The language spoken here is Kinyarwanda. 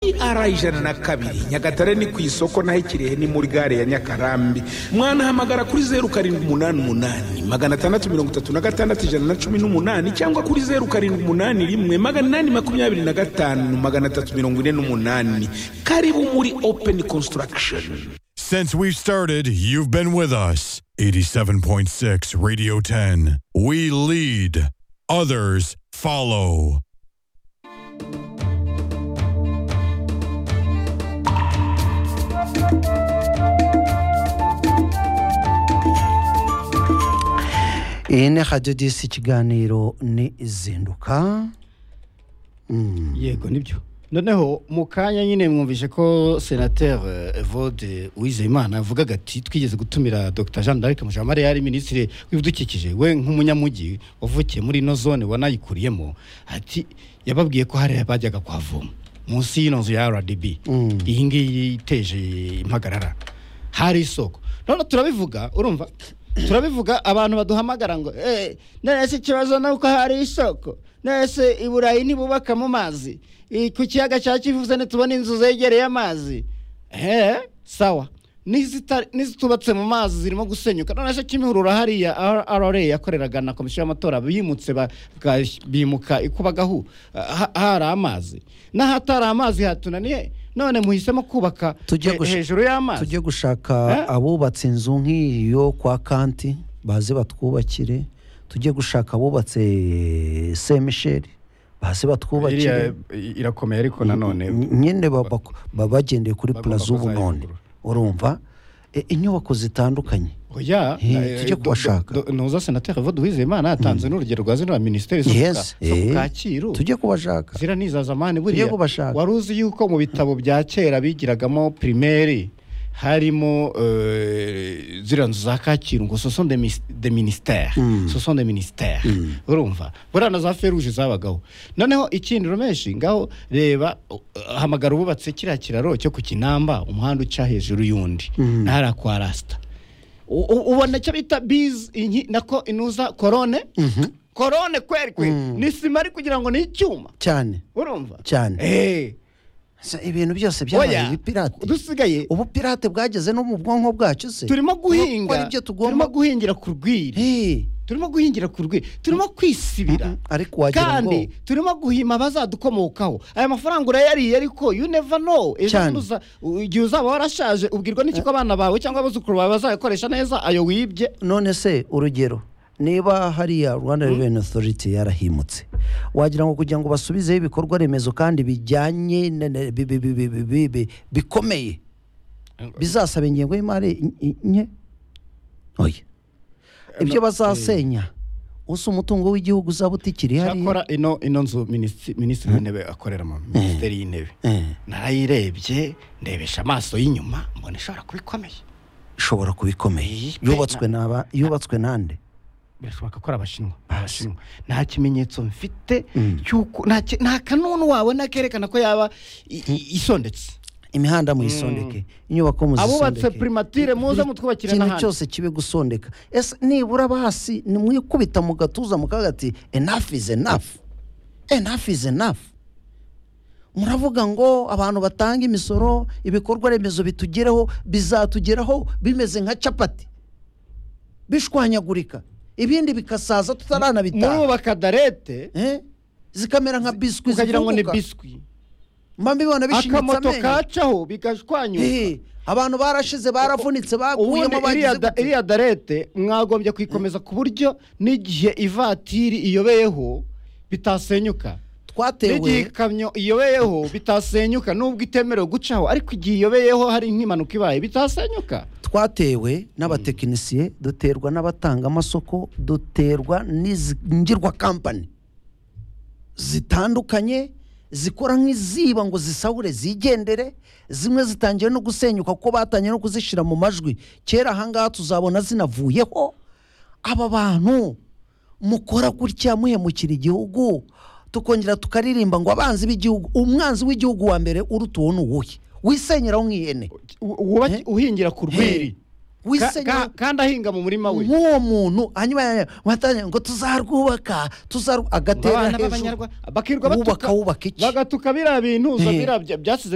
kuri ara ijana na kabiri nyagatare ni ku isoko naho ikirehe ni muri gare ya nyakarambi mwanahamagara kuri zeru karindwi umunani umunani magana atandatu mirongo itatu na gatandatu ijana na cumi n'umunani cyangwa kuri zeru karindwi umunani rimwe magana inani makumyabiri na gatanu magana atatu mirongo ine n'umunani karibu muri openi konsitaragisheni Since we've started, you've been with us. 87.6 Radio 10. We lead, others follow. iyi ni radiyo disi ikiganiro ni izinduka yego nibyo noneho mu kanya nyine mwumvise ko senateri evode uwizeyimana avugaga ati twigeze gutumira dr jean d'arc mujamare yari minisitiri w'ibidukikije we nk'umunyamujyi wavukiye muri ino zone wanayikuriyemo ati yababwiye ko hariya bajyaga kuhavoma munsi y'ino nzu ya rdb iyi ngiyi iteje impagarara hari isoko none turabivuga urumva turabivuga abantu baduhamagara ngo eh none se ikibazo ni uko hari isoko none se i burayi ntibubaka mu mazi I- ku kiyaga cya kivu se ntitubona inzu zegereye amazi eh sawa n'izita- n'izitubatse mu mazi zirimo gusenyuka none se kimihurura hariya rra yakoreraga na komisiyo y'amatora bimutse ba- bwa- bimuka ikubagahu ha- hari amazi n'ahatari amazi hatunaniye none muhisemo kubaka Tujye he- gush- hejuru y'amazi tujye gushaka Eh? abubatse inzu nk'iyo kwa kanti baze batwubakire tujye gushaka abubatse semisheri baze batwubakire iriya irakomeye ariko nanone nyine ba- bak- baba bagendeye kuri bagomba puraza ubu kuzayivugurura. none urumva E, inyubako zitandukanye oya He, eh, tujye do- kubashaka. do- do- nuza senateri vod uwizeyimana yatanze n'urugero rwa zino minisiteri zo ku Ka- yes zo ku eh, kacyiru tujye kubashaka zira niza zamani Tujye buriya kubashaka. wari uzi yuko mu bitabo bya kera bigiragamo primaire harimo eh, ziriya nzu za kacyiru ngo soson de mis- de ministère soson de ministère urumva buriya na za feruje zabagaho noneho ikindi rumeshi ngaho reba uh, hamagara ububatse kiriya kiraro cyo ku kinamba umuhanda uca hejuru y'undi ntara kwa rasita U- u- ubona icyo bita bizi inki- nako inuza korone korone kweri kwe ni sima ari kugira ngo ni icyuma cyane urumva cyane Eh, Se, ibintu byose byabaye oya ibipirate dusigaye ubu pirate bwageze no mu bwonko bwacu se turimo Kuko guhinga ari byo turimo tugomba guhingira ku rwiri Eh, turimo guhingira ku rwiri turimo kwisibira Mm-mm, ariko wagira kandi ngo- turimo guhima abazadukomokaho aya mafaranga urayariye ariko you never know ejo Cyane. bundi uza- u- igihe uzaba warashaje ubwirwa n'iki ko abana bawe cyangwa abuzukuru bawe bazayakoresha neza ayo wibye none se urugero niba hariya rwanda reveni otoriti yarahimutse wagira ngo kugira ngo basubizeho ibikorwa remezo kandi bijyanye na- na- bi- bi- bi- bi- bi- bi- bi- bikomeye bizasaba ingengo y'imari in- in- nke oya ibyo bazasenya usa umutungo w'igihugu uzaba utikiri hariya cyakora ino ino nzu minisitiri minisitiri w'intebe akorera mu minisiteri y'intebe Eh, narayirebye ndebesha amaso y'inyuma mbona ishobora kuba ikomeye ishobora kuba ikomeye Eh, yubatswe n'aba yubatswe n'ande birashoboka ko ari abashinwa abashinwa nta kimenyetso mfite Mm. cy'uko nta ki- nta kanunu wabona kerekana ko yaba i- i- isondetse imihanda muyisondeke inyubako abubatse muzisondeke primatire muze mutwubakire ikintu n'ahandi cyose kibe gusondeka ese nibura basi nimwikubita mu gatuza mukavuga ati enough is enough enough is enough muravuga ngo abantu batanga imisoro ibikorwa remezo bitugereho bizatugeraho bimeze nka capati bishwanyagurika ibindi bikasaza tutaranabitaha murubaka darete Eh? zikamera nka biswi ukagira ngo ni zifunguka biswi mba mbibona bishinyitse akamoto amenyo kacaho bigashwanyuka Eh, abantu barashize baravunitse ubundi bakuyemo iriya bagize da- gute? iriya darete mwagombye kuyikomeza ku buryo n'igihe ivatiri iyobeyeho bitasenyuka n'igihe twatewe ikamyo iyobeyeho bitasenyuka nubwo itemerewe gucaho ariko igihe iyobeyeho hari nk'impanuka ibaye bitasenyuka twatewe n'abatekinisiye duterwa n'abatanga amasoko duterwa n'izi ngirwa kampani zitandukanye zikora nk'iziba ngo zisahure zigendere zimwe zitangiye no gusenyuka kuko batangiye no kuzishyira mu majwi kera ahangaha tuzabona zinavuyeho aba bantu mukora gutya muhemukira igihugu tukongera tukaririmba ngo abanzi b'igihugu umwanzi w'igihugu wa mbere uruta uwo ni uwuhe wisenyeraho nk'ihene U- wuba- Eh? uhingira ku rwiri Ka- wisenyeraho ka- kandi ahinga mu murima we nk'uwo muntu hanyuma ya- watangira ngo tuzarwubaka tuzaru agatera abana hejuru b'abanyarwanda bakirwa wubaka batuka wubaka iki bagatuka biriya bintu uza Eh. biriya bya- byasize